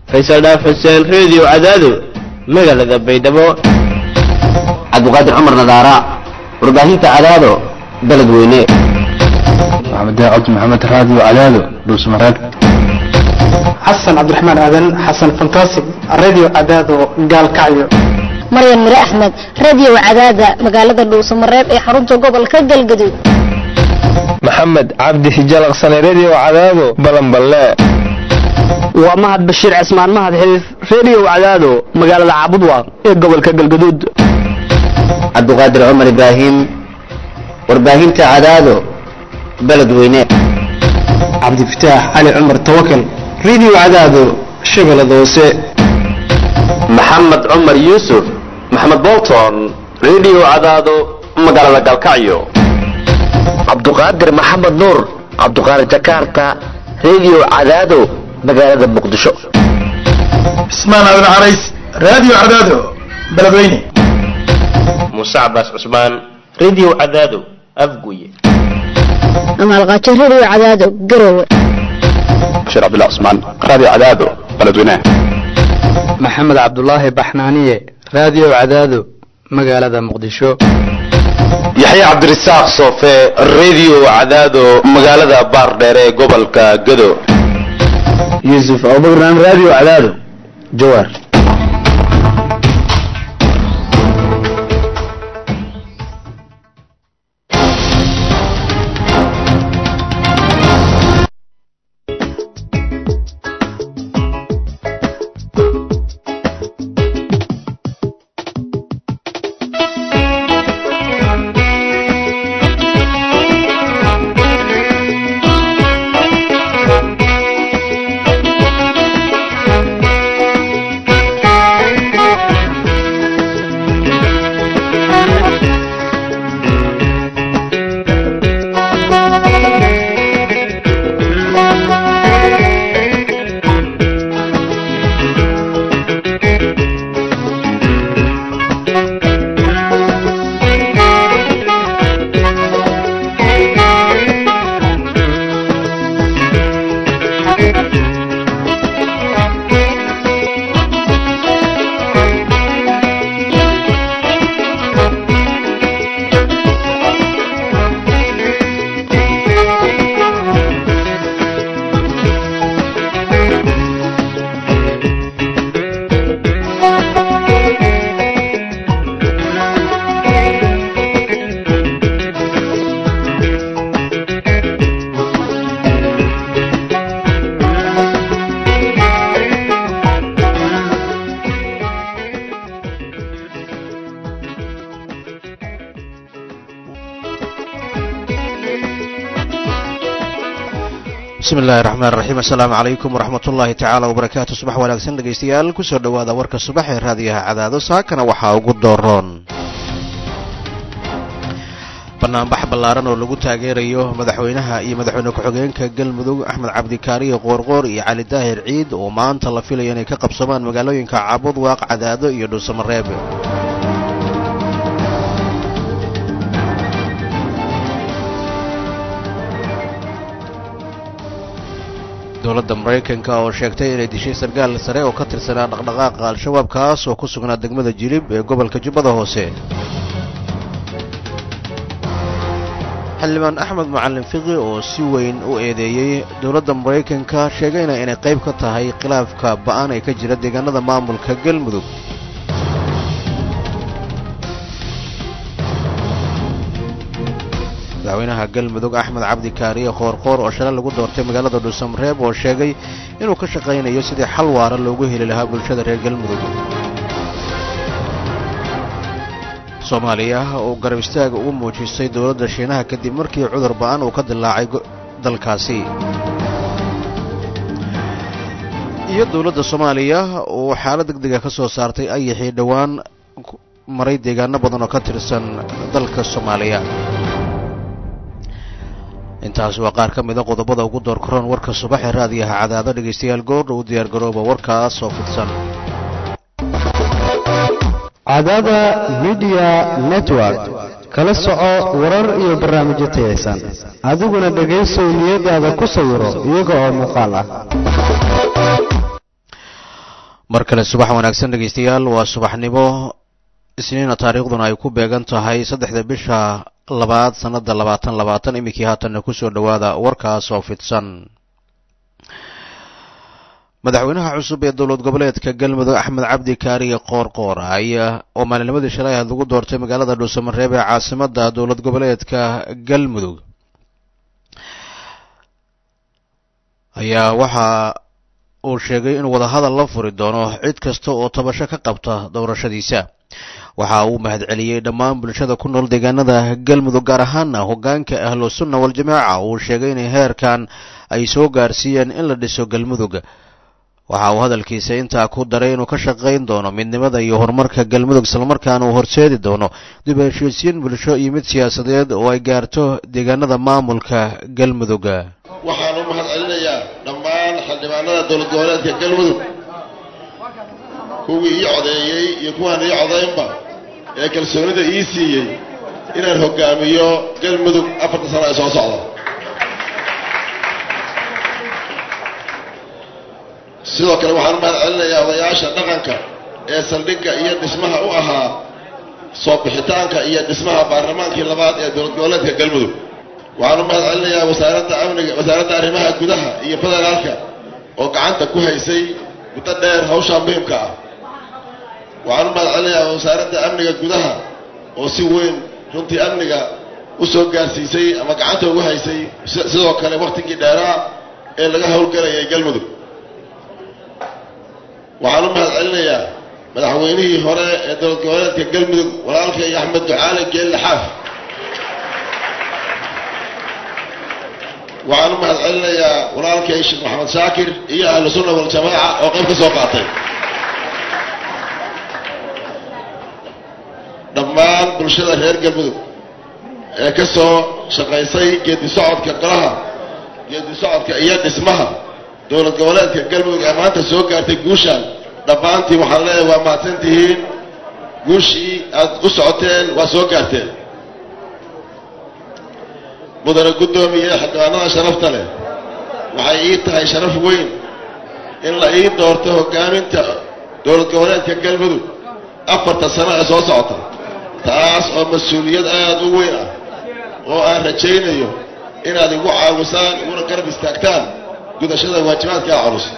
faysal dhaaf xuseen reediyo cadaado magaalada baydhabo cabdiqaadir cumar nadaara warbaahinta cadaado beled weyne maxamed cabdi maxamed raadiyo cadaado dhuusmareeb xasan cabdiraxmaan aadan xasan fantastic radio cadaado gaalkacyo maryan mire axmed radio cadaada magaalada dhuusamareeb ee xarunta gobolka galgaduud maxamed cabdi hijalaqsane redio cadaado balanballe waa mahad bashiir cismaan mahad xiriif redio cadaado magaalada caabudwaaq ee gobolka galgaduud cabdiqaadir cumar ibraahim warbaahinta cadaado beled weyne cabdifataax cali cumar tawakal radio cadaado shabeellada hoose maxamed cumar yuusuf maxamed bolton redio cadaado magaalada galkacyo cabduqaadir maxamed nuur cabduqaadir jakarta redio cadaado magaalada muqdisho cismaan aadan carays radio cadaado beledweyne muuse cabaas cusmaan redio cadaado afguye amaalqaajo radio cadaado garowe bashiir cabdullah cusmaan radio cadaado beledweyne maxamed cabdulaahi baxnaaniye radio cadaado magaalada muqdisho yaxye cabdirasaaq soofe redio cadaado magaalada baardheer ee gobolka gado yuusuf abubakran radio cadaado jawaar bismi illahi raxmaan raxiim assalaamu calaykum waraxmat ullaahi tacaala wabarakaatu subax wanaagsan dhegaystayaal kusoo dhowaada warka subax ee raadiyaha cadaado saakana waxaa ugu dooroon banaanbax ballaaran oo lagu taageerayo madaxweynaha iyo madaxweyne ku-xigeenka galmudug axmed cabdikaariyo qoorqoor iyo cali daahir ciid oo maanta la filayo inay ka qabsamaan magaalooyinka caabud waaq cadaado iyo dhuusamareeb dowladda maraykanka oo sheegtay inay dishay sarkaal sare oo ka tirsanaa dhaqdhaqaaqa al-shabaab kaas oo ku sugnaa degmada jilib ee gobolka jubbada hoose xildhibaan axmed macalin fiqi oo si weyn u eedeeyey dowladda maraykanka sheegayna inay qayb ka tahay khilaafka ba-an ee ka jira deegaanada maamulka galmudug madaxweynaha galmudug axmed cabdi kaariye qoorqoor oo shalay lagu doortay magaalada dhuusamareeb oo sheegay inuu ka shaqaynayo sidii xal waara loogu heli lahaa bulshada reer galmudug soomaaliya oo garab istaaga ugu muujisay dowladda shiinaha kadib markii cudur ba-an uu ka dilaacay dalkaasi iyo dowladda soomaaliya oo xaalad deg dega ka soo saartay ayaxii dhowaan maray deegaano badan oo ka tirsan dalka soomaaliya intaas waa qaar ka mida qodobada ugu door karoon warka subaxee raadiyaha cadaado dhegaystayaal goordha u diyaargarooba warkaas oo fidsan cadaada midiya network kala soco warar iyo barnaamijyo tayaysan adiguna dhegaysow niyadaada ku sawiro iyaga oo muuqaal ah mar kale subax wanaagsan dhegaystayaal waa subaxnimo isniina taariikhduna ay ku beegan tahay saddexda bisha labaad sannada labaatan labaatan iminkii haatanna kusoo dhowaada warkaas oo fidsan madaxweynaha cusub ee dowlad goboleedka galmudug axmed cabdi kaariye qoorqoor ayaa oo maalinimadii shalay ahayd lagu doortay magaalada dhuusamareeb ee caasimada dowlad goboleedka galmudug ayaa waxa uu sheegay inuu wadahadal la furi doono cid kasta oo tabasho ka qabta doorashadiisa waxa uu mahadceliyey dhammaan bulshada ku nool deegaanada galmudug gaar ahaana hoggaanka ahlu sunna waljamaaca uu sheegay inay heerkan ay soo gaarsiiyeen in la dhiso galmudug waxa uu hadalkiisa intaa ku daray inuu ka shaqayn doono midnimada iyo horumarka galmudug islamarkaana uu horseedi doono dib heshiisiin bulsho iyo mid siyaasadeed oo ay gaarto deegaanada maamulka galmudug waxaan u mahad celinayaa dhammaan xildhibaanada dowlad goboleedka galmudug kuwii ii codeeyey iyo kuwaan ii codaynba ee kalsoonida ii siiyey inaan hoggaamiyo galmudug afarta sano ee soo socda sidoo kale waxaan u mahad celinayaa odayaasha dhaqanka ee saldhigga iyo dhismaha u ahaa soo bixitaanka iyo dhismaha baarlamaankii labaad ee dowlad goboleedka galmudug waxaan u mahad celinayaa wasaaradda amniga wasaaradda arrimaha gudaha iyo federaalka oo gacanta ku haysay muddo dheer hawshaa muhiimka ah waxaan u mahad celinayaa wasaaradda amniga gudaha oo si weyn runtii amniga u soo gaarsiisay ama gacanta ugu haysay sidoo kale wakhtigii dheeraa ee laga howlgelayay galmudug waxaan u mahad celinayaa madaxweynihii hore ee dowlad goboleedka galmudug walaalkay axmed ducaale geelle xaaf waxaan u mahad celinayaa walaalkay sheekh maxamed shaakir iyo ahlu sunna waljamaaca oo qayb ka soo qaatay dhammaan bulshada reer galmudug ee ka soo shaqaysay geedi socodka golaha geedi socodka iyo dhismaha dowlad goboleedka galmudug ee maanta soo gaartay guushaan dhammaantiin waxaan leeyahay waa mahadsan tihiin guushii aad u socoteen waa soo gaarteen mudane guddoomiye xildhibaanada sharafta leh waxay ii tahay sharaf weyn in la ii doorto hoggaaminta dowlad goboleedka galmudug afarta sano ee soo socota taas oo mas-uuliyad aada u weyn ah oo aan rajaynayo inaad igu caawisaan iguna garab istaagtaan gudashada waajibaadkaa culus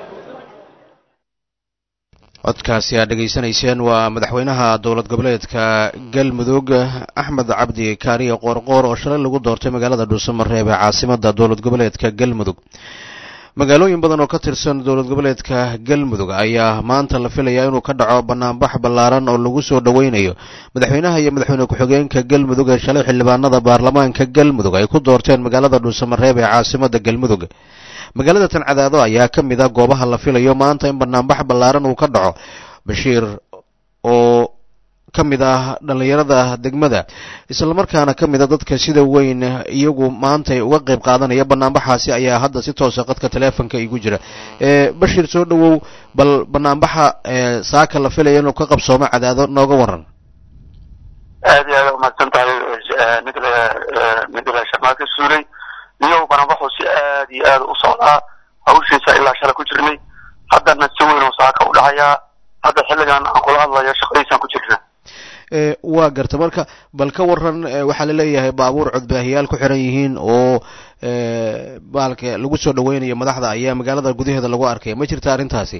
codkaasi aad dhegaysanayseen waa madaxweynaha dowlad goboleedka galmudug axmed cabdi kaariye qoorqoor oo shalay lagu doortay magaalada dhuusamareeb ee caasimada dowlad goboleedka galmudug magaalooyin badan oo ka tirsan dowlad goboleedka galmudug ayaa maanta la filayaa inuu ka dhaco banaanbax ballaaran oo lagu soo dhoweynayo madaxweynaha iyo madaxweyne ku-xigeenka galmudug ee shalay xildhibaanada baarlamaanka galmudug ay ku doorteen magaalada dhuusamareeb ee caasimada galmudug magaalada tancadaado ayaa ka mid a goobaha la filayo maanta in banaanbax ballaaran uu ka dhaco bashiir oo ka mid ah dhallinyarada degmada islamarkaana ka mid a dadka sida weyn iyagu maanta uga qayb qaadanaya banaanbaxaasi ayaa hadda si toosa qadka teleefonka igu jira bashiir soo dhowow bal banaanbaxa saaka la filaya inuu ka qabsoomo cadaado nooga waran aad iyo aad umahadsan tahay midle midle shamaaka suuley iyo banaanbaxu si aad iyo aad u socdaa hawshiisa ilaa shala ku jirnay haddana si weyn oo saaka u dhacayaa hadda xilligan aan kula hadlayo shaqadiisaan ku jirna waa garta marka bal ka waran waxaa laleeyahay baabuur codbaahiyaal ku xiran yihiin oo baalka lagu soo dhaweynayo madaxda ayaa magaalada gudaheeda lagu arkay ma jirta arrintaasi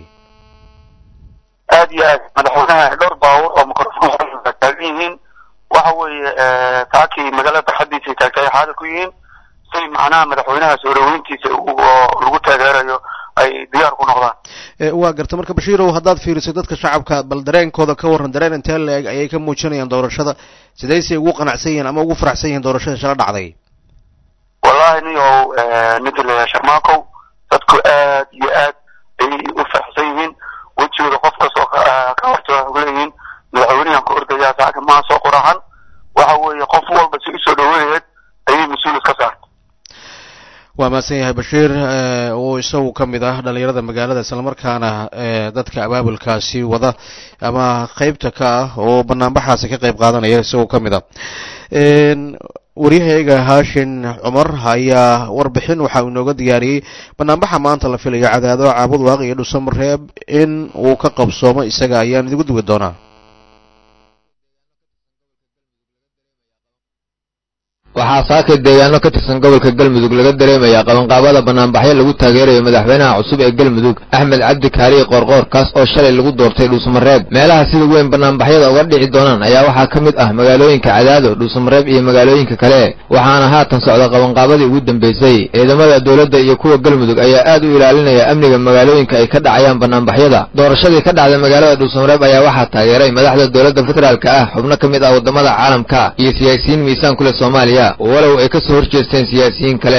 aad iyo aad madaxweynaha dhowr baabuur oo microphone taagan yihiin waxa weeye taakii magaalada barxadiisa ay taagtay xaadir ku yihiin si macnaha madaxweynaha soo dhaweyntiisa oo lagu taageerayo ay diyaar ku noqdaan waa garta marka bashiirow haddaad fiiriso dadka shacabka bal dareenkooda ka warran dareen intee la-eg ayay ka muujinayaan doorashada sidaysay ugu qanacsan yihiin ama ugu faraxsan yihiin doorashada shala dhacday wallahi niyow midle sharmaakow dadku aad iyo aad ayay u faraxsan yihiin wejigooda qof kastoo ka horta waxay leeyihiin madaxweynahan ku ordayaa saaka maa soo qoraxan waxa weeye qof walba si usoo dhaweynayeed ayay mas-uul iska saartay waa mahadsan yahay bashiir oo isagu ka mid ah dhalinyarada magaalada islamarkaana dadka abaabulkaasi wada ama qeybta ka ah oo banaanbaxaasi ka qeyb qaadanaya isagoo ka mid ah waryahayga haashin cumar ayaa warbixin waxa uu inooga diyaariyey banaanbaxa maanta la filayo cadaado caabud waaq iyo dhuusamareeb in uu ka qabsoomo isaga ayaan idigu dugi doonaa waxaa saaka deegaano ka tirsan gobolka galmudug laga dareemayaa qabanqaabada banaanbaxyo lagu taageerayo madaxweynaha cusub ee galmudug axmed cabdi kaaliye qoorqoor kaas oo shalay lagu doortay dhuusamareeb meelaha sida weyn banaanbaxyada uga dhici doonaan ayaa waxaa ka mid ah magaalooyinka cadaado dhuusamareeb iyo magaalooyinka kale waxaana haatan socda qabanqaabadii ugu dambeysay ciidamada dowladda iyo kuwa galmudug ayaa aad u ilaalinaya amniga magaalooyinka ay ka dhacayaan banaanbaxyada doorashadii ka dhacday magaalada dhuusamareeb ayaa waxaa taageeray madaxda dowladda federaalka ah xubno ka mid ah waddamada caalamka iyo siyaasiyiin miisaan ku leh soomaaliya walow ay ka soo horjeesteen siyaasiyiin kale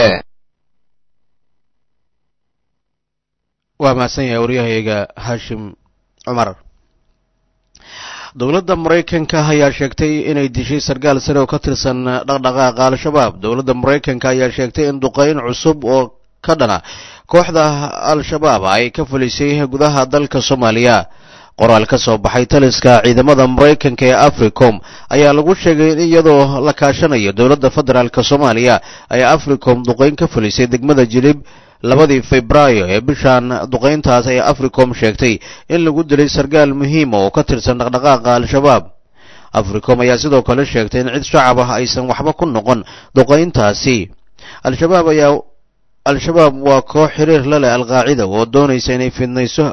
waa mahadsan yahay waryahayga haashim cumar dowladda maraykanka ayaa sheegtay inay dishay sarkaal sare oo ka tirsan dhaqdhaqaaqa al-shabaab dowladda maraykanka ayaa sheegtay in duqeyn cusub oo ka dhana kooxda al-shabaab ay ka fulisay gudaha dalka soomaaliya qoraal ka soo baxay taliska ciidamada maraykanka ee africom ayaa lagu sheegay in iyadoo la kaashanayo dowladda federaalk soomaaliya ay africom duqeyn ka fulisay degmada jilib labadii febraayo ee bishan duqeyntaas ay africom sheegtay in lagu dilay sarkaal muhiima oo ka tirsan dhaqdhaqaaqa al-shabaab africom ayaa sidoo kale sheegtay in cid shacab ah aysan waxba ku noqon duqeyntaasi al-shabaab ayaa al-shabaab waa koox xiriir la leh alqaacida oo doonaysa inay fidnayso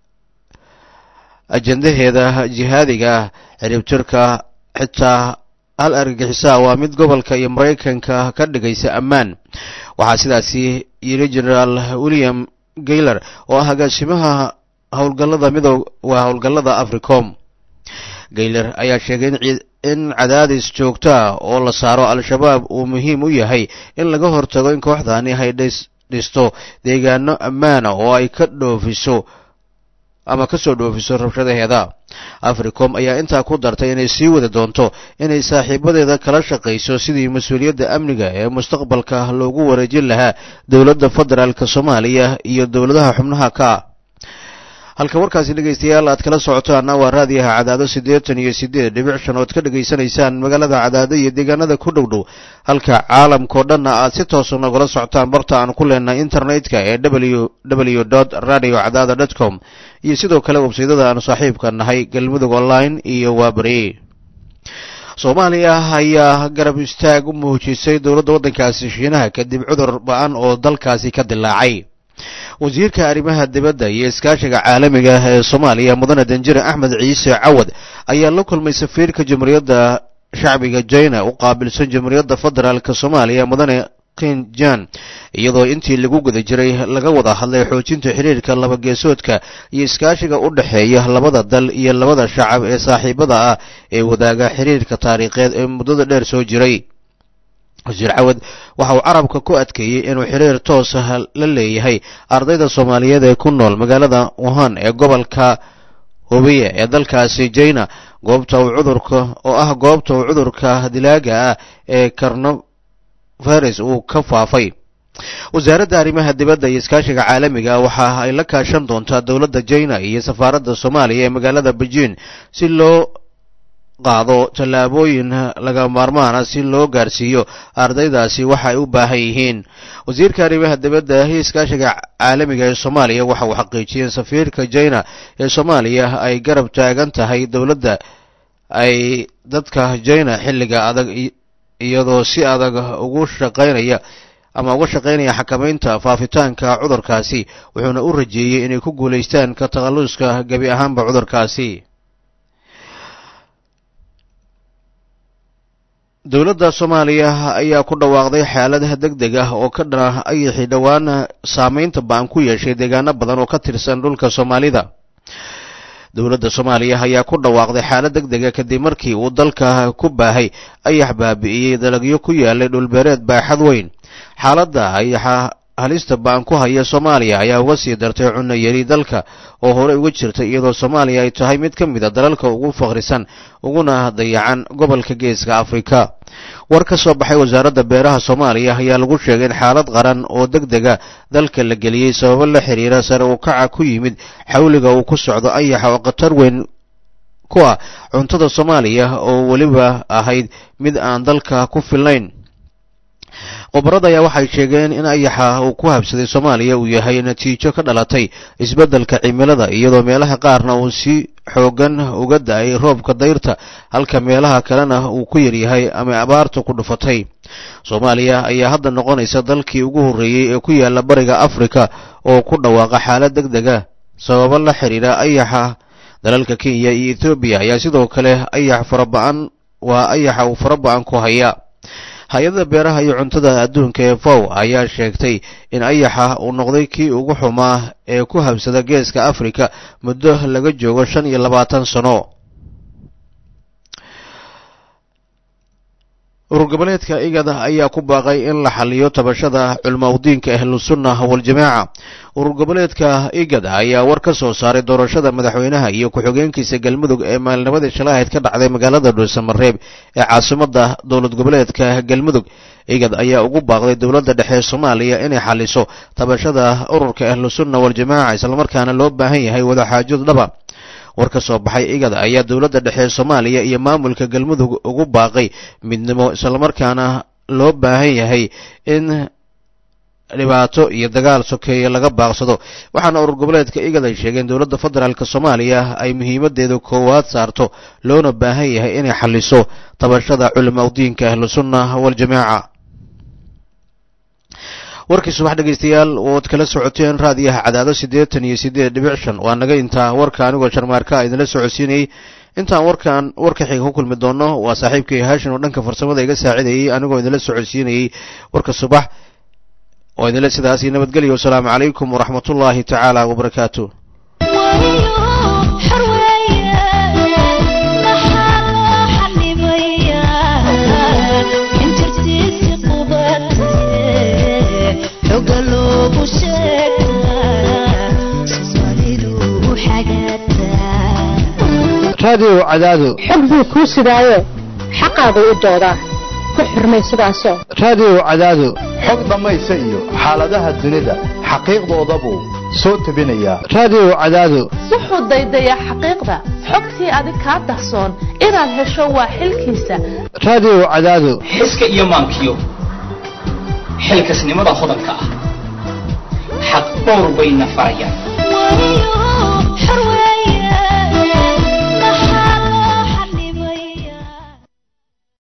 ajendaheeda jihaadiga ah ciribtirka xitaa hal argagixisaa waa mid gobolka iyo maraykanka ka dhigaysa ammaan waxaa sidaasi yidhi generaal william gayler oo ah agaasimaha howlgallada midow waa howlgallada africom gayler ayaa sheegay in cadaadis joogto ah oo la saaro al-shabaab uu muhiim u yahay in laga hortago in kooxdani ay dhisto deegaano ammaana oo ay ka dhoofiso ama ka soo dhoofiso rabshadaheeda africom ayaa intaa ku dartay inay sii wadi doonto inay saaxiibadeeda kala shaqayso sidii mas-uuliyadda amniga ee mustaqbalka loogu wareejin lahaa dowladda federaalk soomaaliya iyo dowladaha xubnaha ka ah halka warkaasi dhegaystayaal aad kala socotaana waa raadiyaha cadaado siddeetan iyo siddeed dhibic shan ood ka dhegaysanaysaan magaalada cadaado iyo deegaanada ku dhow dhow halka caalamkao dhanna aad si toosa nogala socotaan barta aan ku leenahay internetka ee w w dot radio cadaada dot com iyo sidoo kale websaydada aanu saaxiibka nahay galmudug online iyo waabari soomaaliya ayaa garab istaag u muujisay dowladda waddankaasi shiinaha kadib cudur ba-an oo dalkaasi ka dilaacay wasiirka arrimaha dibadda iyo iskaashiga caalamiga ee soomaaliya mudane danjire axmed ciise cawad ayaa la kulmay safiirka jamhuuriyadda shacbiga jina u qaabilsan jamhuuriyadda federaalk soomaaliya mudane kinjan iyadoo intii lagu guda jiray laga wada hadlay xoojinta xiriirka labageesoodka iyo iskaashiga u dhexeeya labada dal iyo labada shacab ee saaxiibada ah ee wadaaga xiriirka taariikheed ee muddada dheer soo jiray wasiir cawad waxa uu carabka ku adkeeyey inuu xiriir toos ah la leeyahay ardayda soomaaliyeed ee ku nool magaalada wuhan ee gobolka hubiya ee dalkaasi jina goobta uu cudurka oo ah goobta uu cudurka dilaaga ah ee coronavirus uu ka faafay wasaaradda arrimaha dibadda iyo iskaashiga caalamiga waxa ay la kaashan doontaa dowladda jina iyo safaaradda soomaaliya ee magaalada beijing si loo qaado tallaabooyin laga maarmaana si loo gaarsiiyo ardaydaasi waxa ay u baahan yihiin wasiirka arrimaha dibadda iyo iskaashiga caalamiga ee soomaaliya waxa uu xaqiijiyeen safiirka jina ee soomaaliya ay garab taagan tahay dowladda ay dadka jina xilliga adag iyadoo si adag ugu shaqaynaya ama uga shaqaynaya xakamaynta faafitaanka cudurkaasi wuxuuna u rajeeyey inay ku guulaystaan ka takhalluska gebi ahaanba cudurkaasi dowladda soomaaliya ayaa ku dhawaaqday xaalad deg deg ah oo ka dhana ayaxii dhowaan saameynta ba-an ku yeeshay deegaano badan oo ka tirsan dhulka soomaalida dowladda soomaaliya ayaa ku dhawaaqday xaalad deg dega kadib markii uu dalka ku baahay ayax baabi'iyey dalagyo ku yaalay dhulbeereed baaxad weyn xaaladda ayaxa halista ba-an ku haya soomaaliya ayaa uga sii dartay cunno yari dalka oo horey uga jirtay iyadoo soomaaliya ay tahay mid ka mid a dalalka ugu faqrisan uguna dayacan gobolka geeska afrika war ka soo baxay wasaaradda beeraha soomaaliya ayaa lagu sheegay in xaalad qaran oo deg dega dalka la geliyey sababo la xiriira sare uu kaca ku yimid xawliga uu ku socdo ayaxa oo khatar weyn ku ah cuntada soomaaliya oo weliba ahayd mid aan dalka ku filnayn khubarada ayaa waxay sheegeen in ayaxa uu ku habsaday soomaaliya uu yahay natiijo ka dhalatay isbeddelka cimilada iyadoo meelaha qaarna uu si xoogan uga da-ay roobka dayrta halka meelaha kalena uu ku yaryahay ama abaartu ku dhufatay soomaaliya ayaa hadda noqonaysa dalkii ugu horreeyey ee ku yaala bariga afrika oo ku dhawaaqa xaalad deg dega sababo la xidhiidha ayaxa dalalka kenya iyo ethoobiya ayaa sidoo kale ayax faraba-an waa ayaxa uu faraba-an ku haya hay-adda beeraha iyo cuntada adduunka ee fow ayaa sheegtay in ayaxa uu noqday kii ugu xumaa ee ku habsada geeska afrika muddo laga joogo shan iyo labaatan sano urur goboleedka igada ayaa ku baaqay in la xaliyo tabashada culmaudiinka ahlusunna waljamaaca urur goboleedka igad ayaa war ka soo saaray doorashada madaxweynaha iyo ku-xigeenkiisa galmudug ee maalnimadii shalahayd ka dhacday magaalada dhuusamareeb ee caasimada dowlad goboleedka galmudug igad ayaa ugu baaqday dowladda dhexe soomaaliya inay xaliso tabashada ururka ahlusunna waljamaaca islamarkaana loo baahan yahay wadaxaajod dhaba war ka soo baxay igad ayaa dowladda dhexe soomaaliya iyo maamulka galmudug ugu baaqay midnimo islamarkaana loo baahan yahay in dhibaato iyo dagaal sokeeye laga baaqsado waxaana urur goboleedka igad ay sheegeen dowladda federaalk soomaaliya ay muhiimadeeda koowaad saarto loona baahan yahay inay xaliso tabashada culimaudiinka ahlusunna waljamaaca warkii subax dhegaystayaal ood kala socoteen raadiyaha cadaado siddeetan iyo siddeed dhibic shan waa naga intaa warka anigoo sharmaarka idinla socodsiinayey intaan warkan warka xiga ku kulmi doono waa saaxiibkay haashin oo dhanka farsamada iga saacidayey anigoo idinla socodsiinayey warka subax oo idinle sidaas iyo nabadgelyo wasalaamu calaykum waraxmatullaahi tacaala wabarakaatu raadiyo cadaado xog buu kuu sidaayo xaqaagu u doodaa ku xurmay sidaasoo raadiyo cadaado xog dhammaysa iyo xaaladaha dunida xaqiiqdoodabuu soo tebinayaa raadiyo cadaado wuxuu daydayaa xaqiiqda xogtii adig kaa dahsoon inaad hesho waa xilkiisa raadiyo cadaado xiska iyo maankiyo xilkasnimada hodanka ah xaq dhowr bayna farayaan